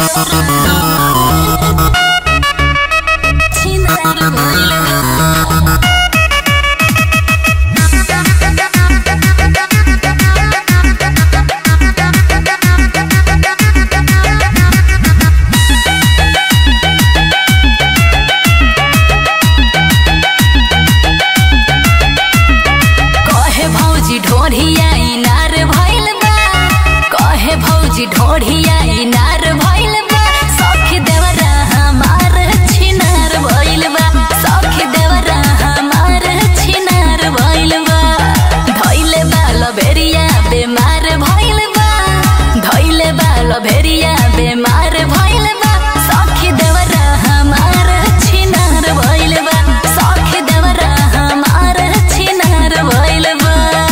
कहे भौजी ढोढ़िया इनार भइल बा कहे भौजी ढोढ़िया इनार भइल बा सखी देवरा हमार छिनार भइल बा सखी देवरा हमार छिनार भइल बा धइले बा लबेरिया बेमार भइल बा धइले बा लबेरिया बेमार भइल बा सखी देवरा हमार छिनार भइल बा सखी देवरा हमार छिनार भइल बा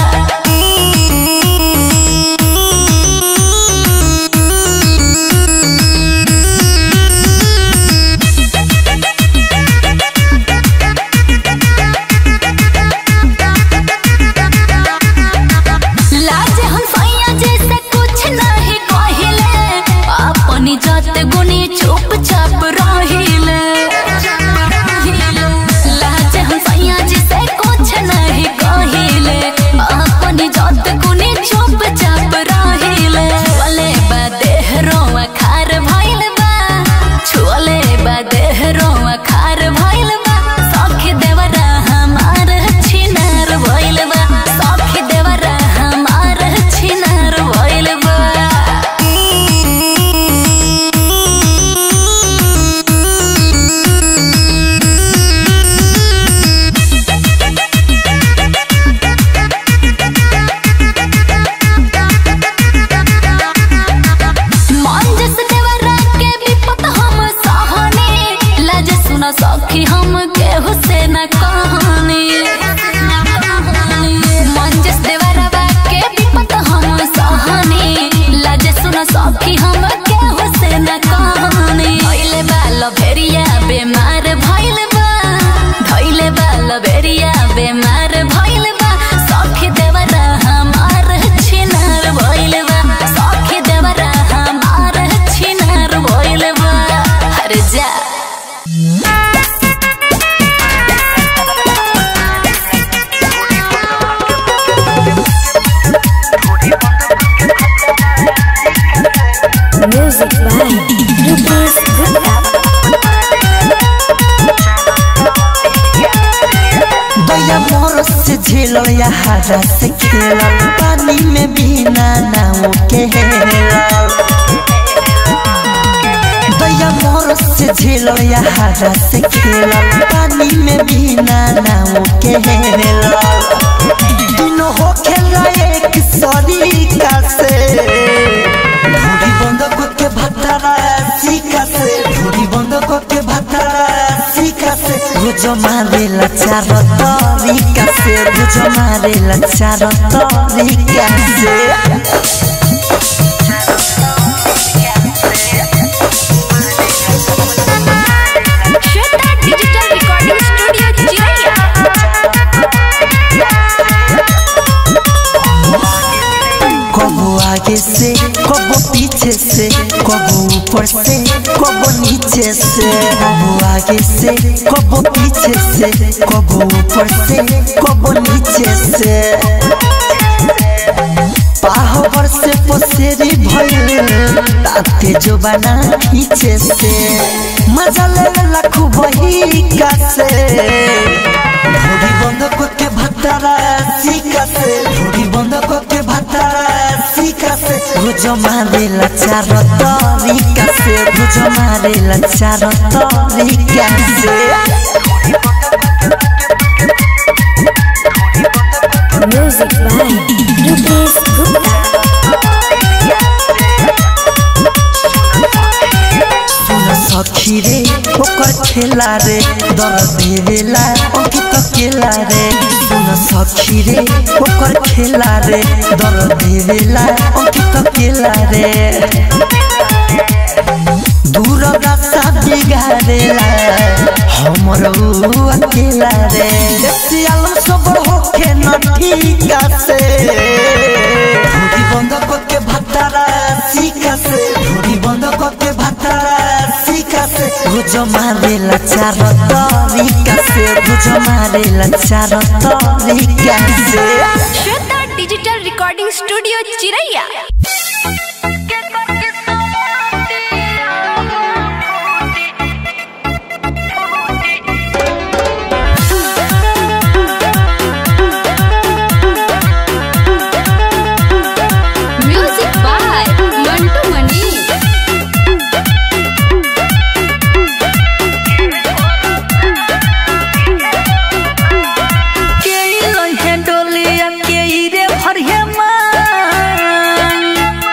लाज हम सैया जैसे कुछ नहीं कहिले अपनी जात गुनी चुपचाप रहिले लाज हम सैया जैसे कुछ नहीं कहिले अपनी जात गुनी चुपचाप रहिले छुअले बा देह रोआ खार भइल बा छुअले बा देह रोआ खार भइल बा सखी देवरा हमार छिनार भइल बा सखी देवरा हमार छिनार भइल बा मन जस देवरा के विपत हम सहने लाज सुन सखी हम केहू से न कहने मन जस देवरा के विपत हम सहने लाज सुन सखी हम केहू से न कहने धइले बा लभेरिया बेमार भइल बा धइले बा लभेरिया बेमार भइल बा सखी देवरा हमार छिनार भइल बा सखी देवरा हमार छिनार भइल बा हर जा Music by Rupesh Gupta. दया मोर से झेलल या हरा से खेलल पानी में बिना नाव के हेलल दया मोर से झेलल या हरा से खेलल पानी में बिना नाव के हेलल दिनो हो खेला एक सरीका से ढूढ़ी बंद के भतरा सीका से ढूढ़ी बंद के भतरा सीका से रोज मारेला चार तरीका से रोज मारेला चार तरीका से Shweta Digital Recording Studio, Chiraiya. कबो आगे से कबो पीछे से कबो ऊपर से कबो नीचे से कबो आगे से कबो पीछे से कबो ऊपर से कबो नीचे से पाहवर से पसेरी भइल ताते जो बना पीछे से मजा ले लाखू बही का से ढोरी बंद के भतरा सीका से ढोरी बंद के भतरा सीका से रोज मारेला चार तरीका से रोज मारेला चार तरीका से Music by Rupesh Gupta. सुन सखी रे ओकर खेला रे दर देवेला अंकित केला रे सुन सखी रे ओकर खेला रे दर देवेला अंकित केला रे दूर रास्ता बिगाड़ेला हमर ऊ अकेला रे सियाल सबर होके न ठीक से ढोरी बंद करके भतारा सीका से ढोरी बंद करके भतारा भुज मारेला चार तरीका से भुज मारेला चार तरीका से Shweta digital recording studio Chiraiya music by Mantu Mani के लहे डोलिया के रे भरिया मान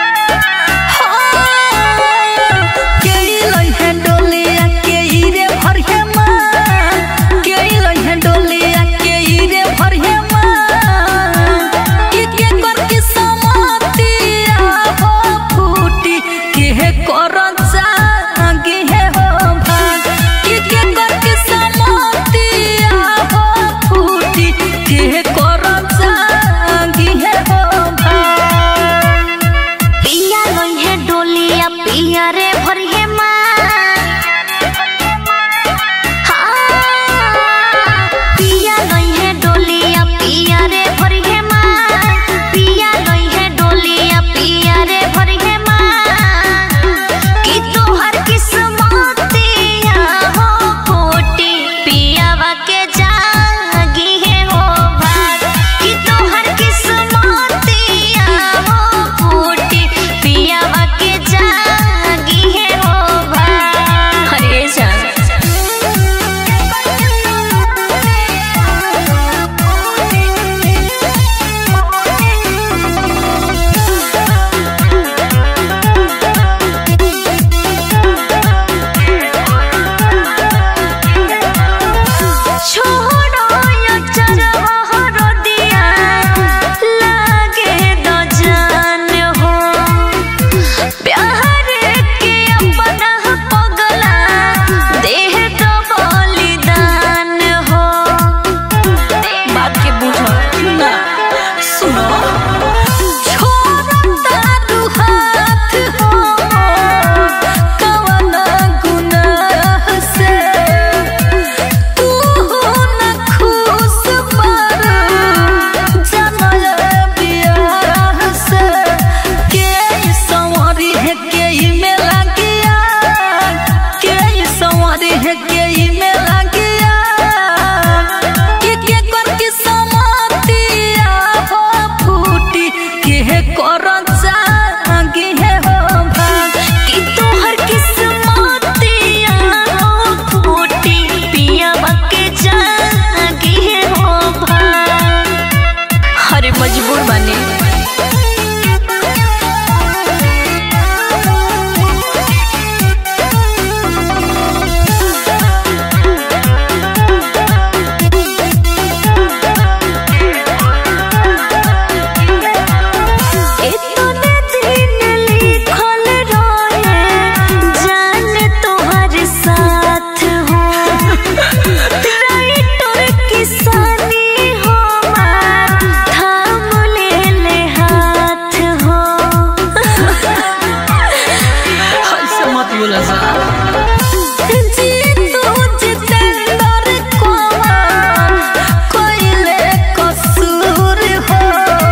के लहे डोलिया के रे भरिया मान के लहे डोलिया के रे भरिया मान कि के कर के समातिया हो फूटी के कर जागे हे हो भाग कि के कर के समातिया हो फूटी के कर जागे हे हो भाग पिया लइहे डोलिया पिया रे भरिहे पिया लइहे डोलिया पिया रे भरिहे पिया लइहे डोलिया पिया रे भरिहे कि तोहर किस्मतिया हो कोटी पियावा के जागी है हो भाग कि तोहर किस्मतिया हो कोटी पियावा के जागी है हो भाग हरे जान छोड़ो यो चरहर दिया लागे दो जान हो प्यार के अपना पगला देह तो बलिदान हो बात के बुझो ना सुनो छोड़ता तू हाथ हो कवन गुनाह से तू न खुश पर जनल बियाह से के संवरी है के में लगिया के संवरी है के में लगिया के के कर के समातिया हो फूटी के कर जागे है हो भाग कि तोहर किस्मतिया हो फूटी पियावा के जागी है हो भाग हरे मजबूर बने इतने दिन लिखल रहे जान तोहर साथ हो राइटर किसानी हो मार थाम ले ले हाथ हो ऐसे मत बोला जा जीतू जितेंद्र कुमार कोइले कसूर हो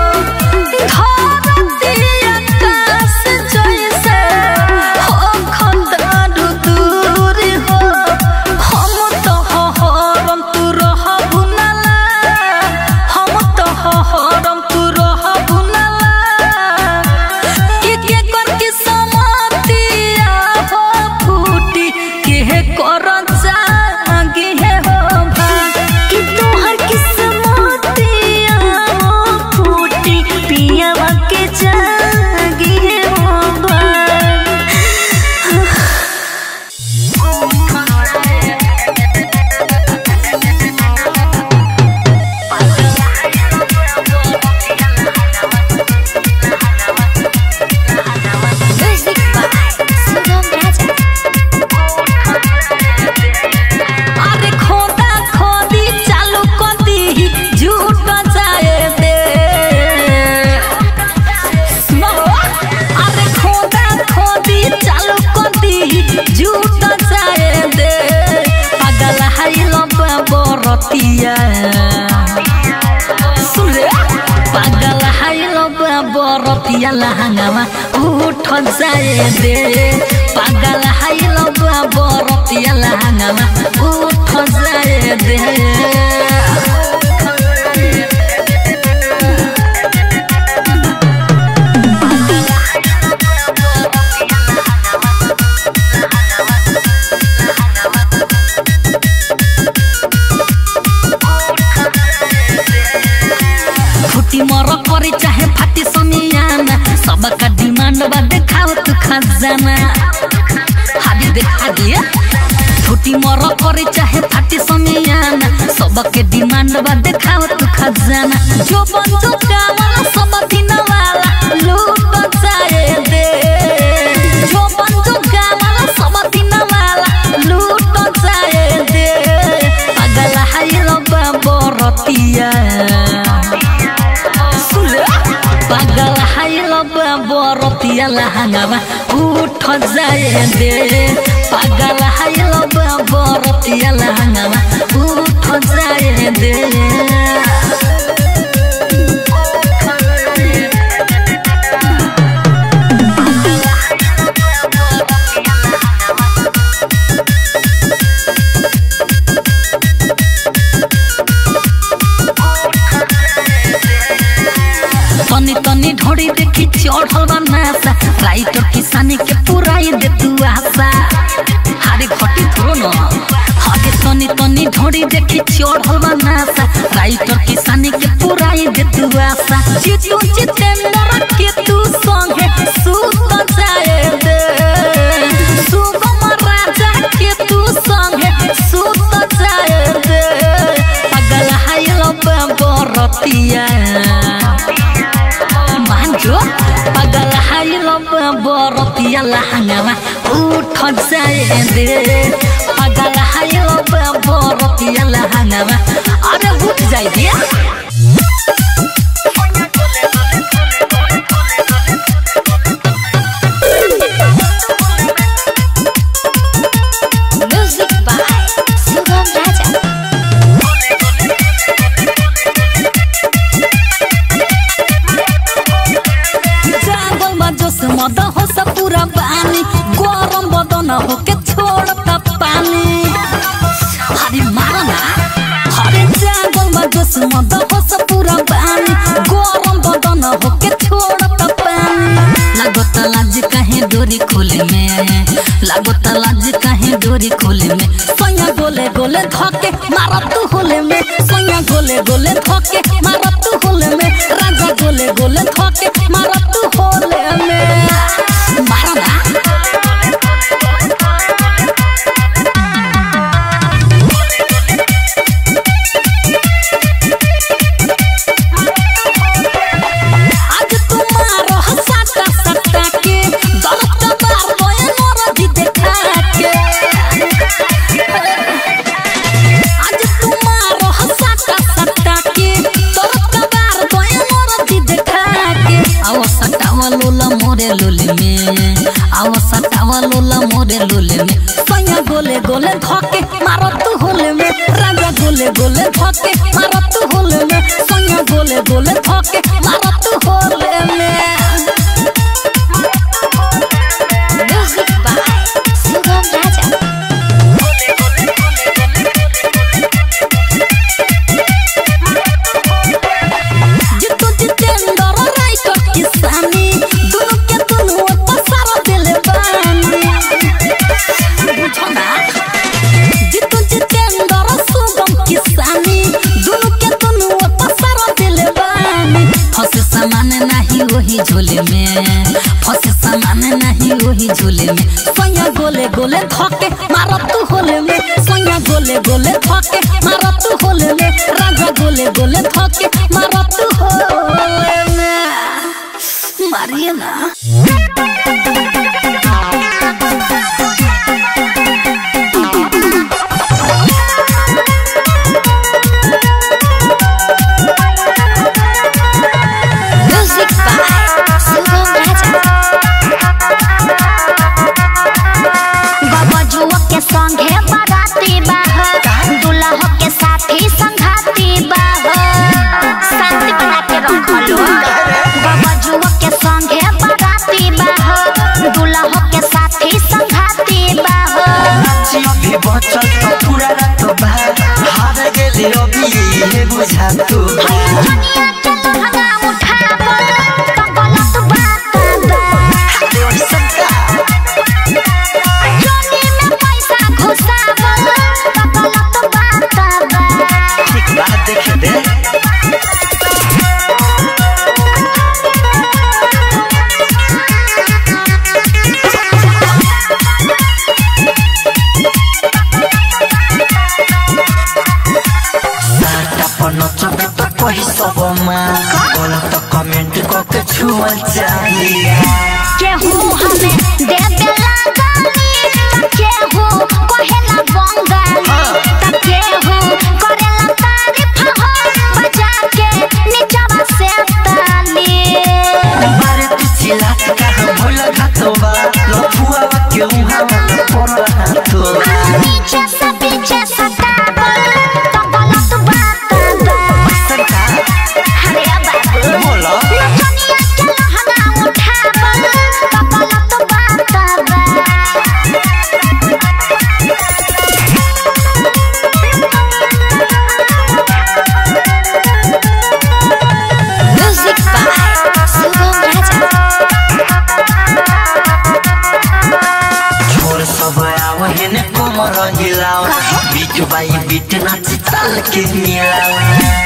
धरती आकाश जैसे हो खंडारू दूर हो हम तो हरम तू रह भुनला हम तो हरम तू रह भुनला के के कर के समातिया हो फूटी बरतिया सुन रे पागल हाइल बरतिया लहंगामा उठ जाए दे पागल हाइल बरतिया लहंगामा उठ जाए दे फुटी मर परी चाहे फाटी समियाना सबका डिमांड बा देखाओ तू खजाना हादी देखा दिए फुटी मर परी चाहे फाटी समियाना सबके डिमांड बा देखाओ तू खजाना जो बंदो कामला सब दिन वाला लूट जाए दे जो बंदो कामला सब दिन वाला लूट जाए दे पागल हाइल बरतिया सुले पागल हाइल बरतिया लहंगामा उठ जाए दे पागल हाइल बरतिया लहंगामा उठ जाए दे तनी तनी ढोड़ी देखी चढ़ल बा नासा राइटर किसानी के पुराई दे तू आशा हारे घटी थोरो न हागे तनी तनी ढोड़ी देखी चढ़ल बा नासा राइटर किसानी के पुराई दे तू आशा जीतू जितेंद्र के तू संगे सुत जाए दे सुगम राजा के तू संगे सुत जाए दे पागल हाइल बरतिया मान्छु पागल हाइल बरतिया लहंगामा उठ जाए दे पागल हाइल बरतिया लहंगामा अरे उठ जाए दिया म्यूजिक बाय सुगम राजा जागल में जोश मद हो सब पूरा पानी गरम बदन हो के छोड़ता पानी हरे मारा ना हरे जागल में जोश मद हो सब पूरा पानी गरम बदन हो के छोड़ता पानी लागत लाज कहीं डोरी खोले में लागत लाज कहीं डोरी खोले में सैया गोले गोले धके मारा तू होले में सैया गोले गोले धके मारा तू होले में राजा गोले गोले धके मारा तू होले में मारा ना आज तुम्हारो हसाता सत्ता के दर्द का बार बोए मोर दी देखा के आज तुम्हारो हसाता सत्ता के दर्द का बार बोए मोर दी देखा के आओ सटावा लोला मोरे लोले में आओ सटावा लोला मोरे लोले में सैया गोले गोले धके मारो तू होले में राजा गोले गोले धके मारो तू होले में सैया गोले गोले धके मारो तू होले में म्यूजिक बाय सुगम राजा जितु जितेंद्र राइटर किसानी दुनु के दुनु पसार दिले बानी बुझो ना जितु जितेंद्र सुगम किसानी दुनु के दुनु पसार दिले बानी फसे सामान नहीं वही झोले में फसे सामान नहीं वही झोले में सैया गोले गोले धके मारो तू होले में सैया गोले गोले धके मारो तू होले में राजा गोले गोले धके मारो तू होले में मारिए ना म्यूजिक बाय सुगम राजा गबजुआ के संगे बाराती बाहर दुल्हा के साथी के उहाँ पर हाथो पीछे से पीछे सतावल तो गलत बात बा सरका अरे बाबू बोलो नचनिया के लहंगा उठावल तो गलत बात बा म्यूजिक बाय शुभम राजा छोर सब आव हेने कोमर हिलाओ बीट बाई बीट नाच ताल के मिलाओ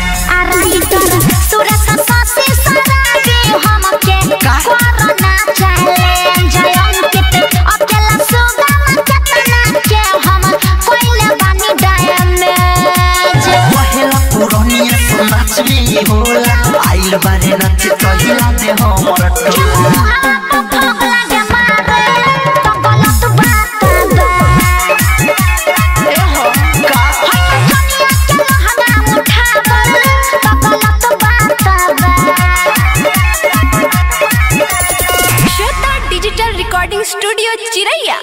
सूरज का सासी सरागे हमके कोरोना चैलेंज अंकित अकेला सुगम चतना के हम कोइले बानी डैमेज पहला पुरनिया तो नाच में होला आइल बारे नाच कहिला दे हमर टोला Shweta digital recording studio Chiraiya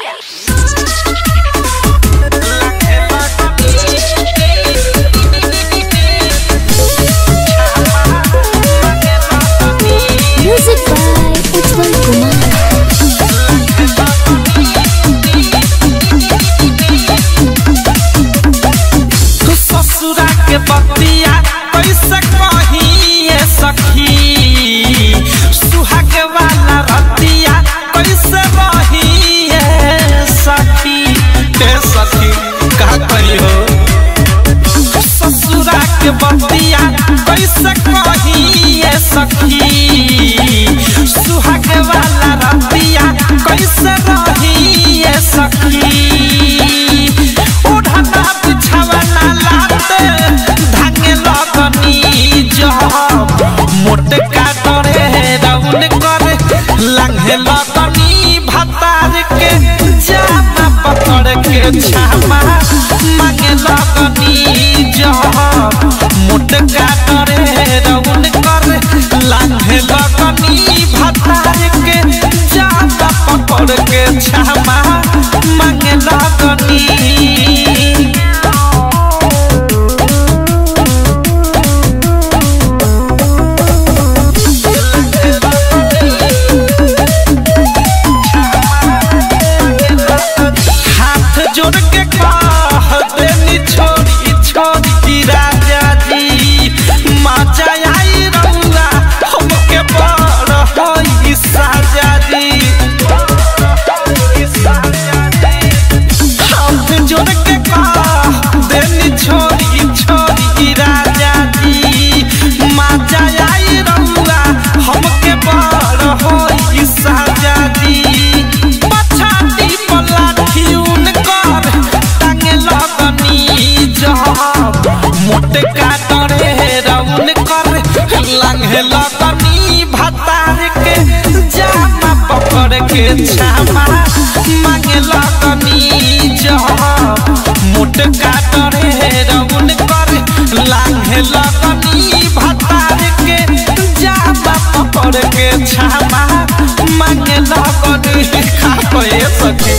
music by Ujjwal Kumar तू ससुरा के बतिया कैसे कहिए सखी सुहाग वाला रतिया कैसे रहिए सखी ए सखी का कही हो ससुरा के बतिया कैसे कहिए सखी सुहाग वाला रतिया कैसे रहिए सखी ओढ़ना बिछावना लाते धागे लगनी जब मोटे काटरे राउन करे लंघे लगनी भतार के जामा पकड़ के छामा मांगे लगनी जब मोटे काटरे राउन करे लंघे लगनी भतार के जामा पकड़ के छामा मांगे लगनी हाथ जोड़ के कह देनी छोड़ी छोड़ी राजा जी मजा आई रउआ हमके बड़ होई साजा जी हाथ जोड़ के कह देनी छोड़ी छोड़ी राजा जी मजा आई रउआ हमके बड़ होई साजा जी पछाती पलाठी उनकर टांगे लगनी जब मोटे काटरे रउन कर लंघे लगनी भतार के जामा पकड़ के छामा मांगे लगनी जब मोटे काटरे रउन कर लांघे लगनी भतार के जामा पकड़ के छामा मांगे लगनी खा पे सके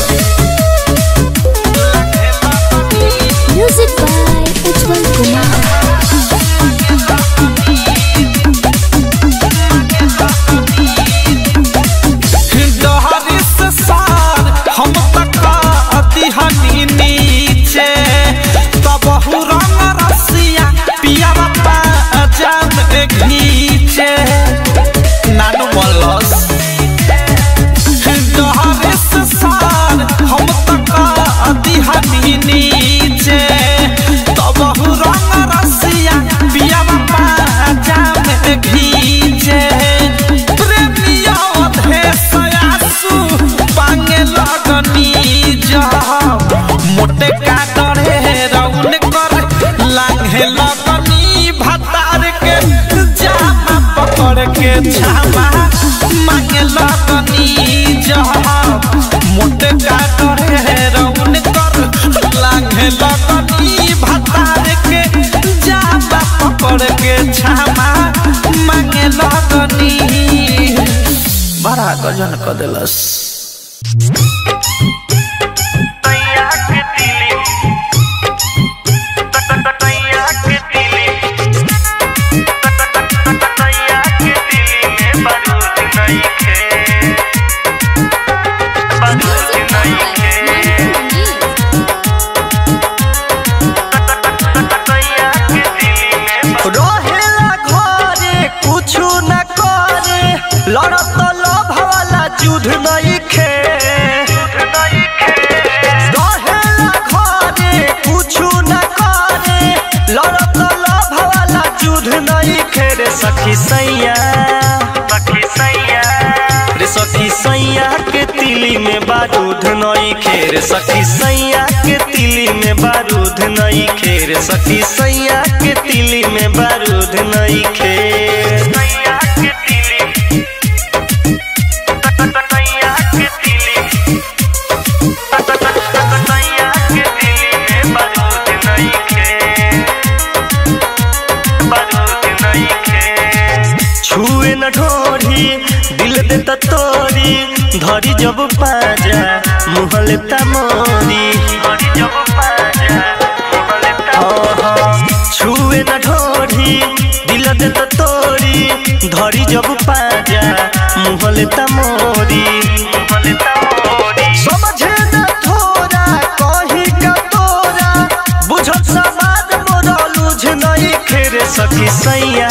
म्यूजिक बाय उज्जवल कुमार डहरी से सार हम तक अतिहनी नीचे तब रंग रसिया पिया बापा जान घीचे नानू मलस डहरी से सार हम तक अतिहनी नीचे तब रंग रसिया पिया बापा जान घीचे प्रेमिया अधेसयासु पांगे लगनी जब मोटे काटरे रउन कर लांघे लगनी भतार के जामा पकड़ के छामा मांगे लगनी जब मोटे काटरे रउन कर लांघे लगनी भतार के जामा पकड़ के छामा मांगे लगनी बड़ा गजन क देलस सखी सैया सखी सैया रे सखी सैया के तिली में बारूद नई खेर सखी सैया के तिली में बारूद नई खेर सखी सैया के तिली में बारूद नई खेर सैया के तिली सैया के तिली सैया के तिली में बारूद नई खेर बारूद नई खेर छुए न ढोरी दिल दे त तोरी धरी जब पाजा मुहले त मोरी धरी जब पाजा मुहले त छुए न ढोरी दिल दे त तोरी धरी जब पाजा मुहले त मोरी मुहले त मोरी समझे न थोरा कही का तोरा बुझत समाज मोरा लुझ नहीं खेरे सखी सैया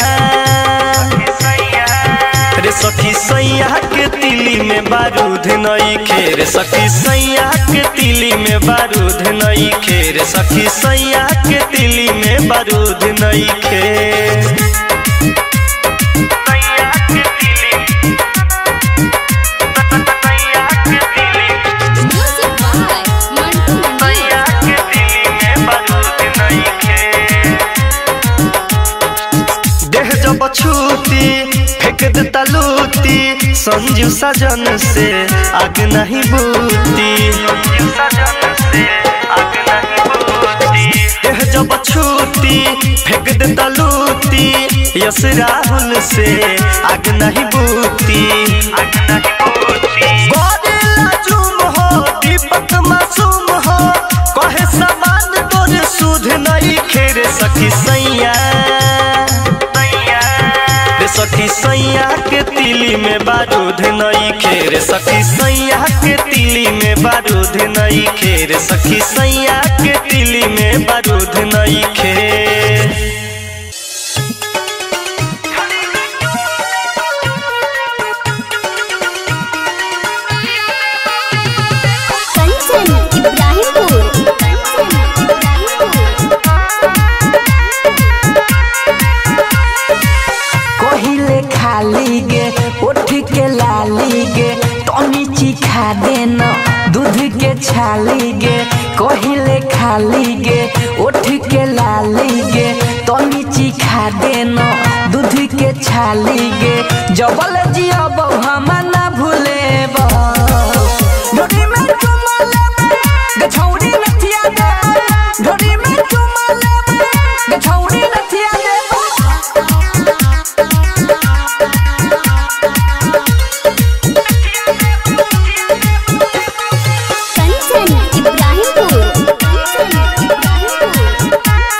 रे सखी सैया के तिली में बारूद नई खेर सखी सैया के तिली में बारूद नई खेर सखी सैया के तिली में बारूद नई खेर सैया के तिली सैया के तिली म्यूजिक बाय मंटू मंडी सैया के तिली में बारूद नई खेर देह जब छूती फेंक देता लूटी संजू सजन से आग नहीं बूती देह जब छूती फेंक देता लूटी यस राहुल से आग नहीं बूती आग नहीं बूती गोरिल्ला जुम हो दीपक मासूम हो कहे समान तोरे सुध नहीं खेरे सखी सैया रे सखी सैया के तिली में बारूद नई खेर सखी सैया के तिली में बारूद नई खेर सखी सैया के तिली में बारूद नई खेर कंचन इब्राहिमपुर कंचन इब्राहिमपुर कहिले खाली गे उठ के लाली गे टनी चिखा देना दूध के छाली गे कहिले खाली गे उठ के लाली गे टनी चिखा देना दूध के छाली गे जबल जियब हम ना भूले ढोरी में चुमा लेबे गछौरी नथिया दे ढोरी में चुमा लेबे गछौरी नथिया दे कंचन इब्राहिमपुर कंचन इब्राहिमपुर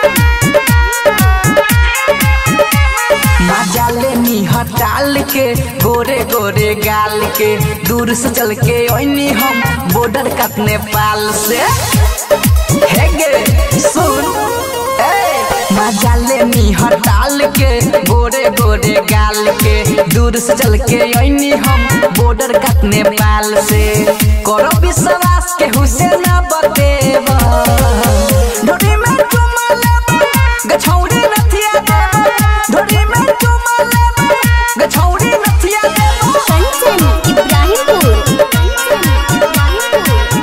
मजा लेनी हटाल के गोरे गोरे गाल के दूर से चल के ओइनी हम बॉर्डर कट नेपाल से हे गे सुन ए मजा लेनी हटाल के गोरे गोरे गाल के दूर से चल के ओइनी हम बॉर्डर कट नेपाल से करो विश्वास के हुसैन बतेवा ढोरी में चुमा लेबे गछौरी नथिया देबे ढोरी में चुमा लेबे गछौरी नथिया देबे कंचन इब्राहिमपुर कंचन इब्राहिमपुर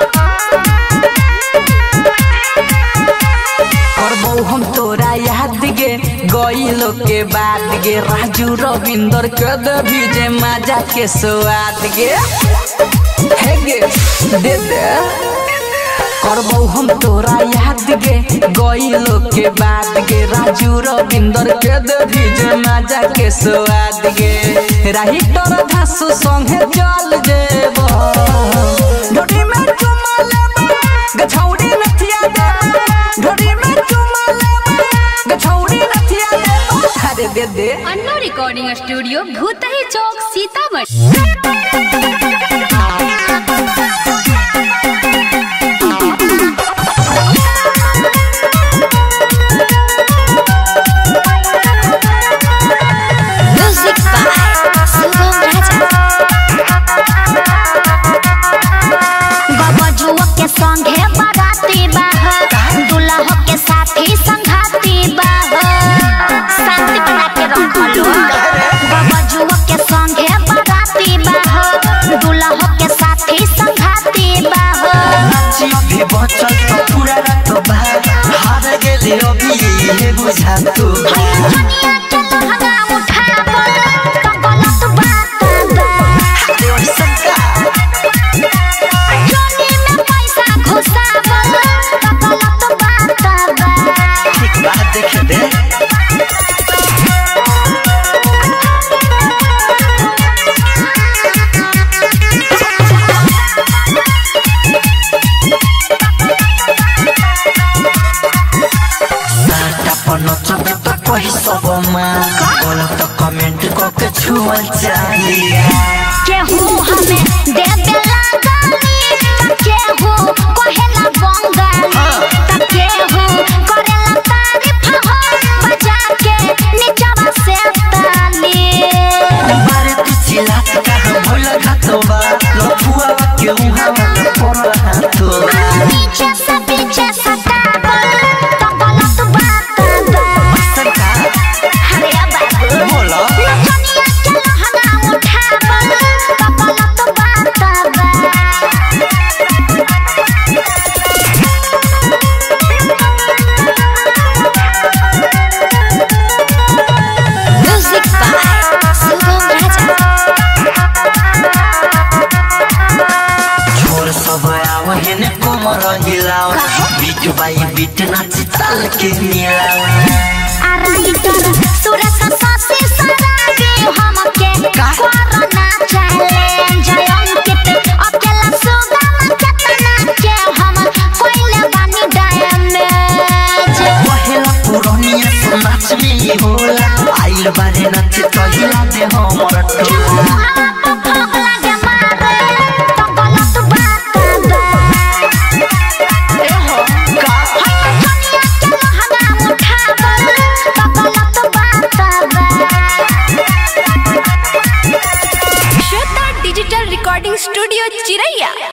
करबौ हम तोरा याद गे गईलो के बाद गे राजू रविंदर के देवी जे मजा के स्वाद गे हे गे दे दे करबौ हम तोरा याद गे गईलो के बाद गे राजू रविंदर के देवी जे मजा के स्वाद गे राही तोरा धासु संगे चल जेबो ढोरी में चुमा लेबे गछौरी नथिया देबे ढोरी में चुमा लेबे गछौरी नथिया देबे अरे दे दे Anna recording studio Bhutahi Chowk Sitamarhi music by Shubham Raja Baba के संगे बाराती बाह दुल्हा के साथी संघाती बाह शांति बना के रखलो सब माँ बोलो तो कमेंट करके छुअल चाहिए केहू हमें देबे लगानी त केहू कहेला बंगाली त केहू करेला तारीफ हो बजा के निचवा से ताली बारे तू चिल्लात कहाँ भोला घातो बा लफुआ के उहाँ वाला पोरा हाथो नीचे से पीछे सटाबल तो गलत बात बा सरकार अरे बाबू बोलो नचनिया के लहंगा उठाबल तो गलत बात बा म्यूजिक बाय सुगम राजा छोर सब आव हेने कोमर हिलाव बीट बाई बीट नाची ताल के मिलाव आराइटर सुरस सासी सरागे हमके कोरोना चैलेंज अंकित अकेला सुगम केतना के हम कोइले बानी डैमेज पहला पुरनिया तो नाच में ही होला आइल बारे नाच तो हिला दे हमर टोला श्वेता डिजिटल रिकॉर्डिंग स्टूडियो चिरैया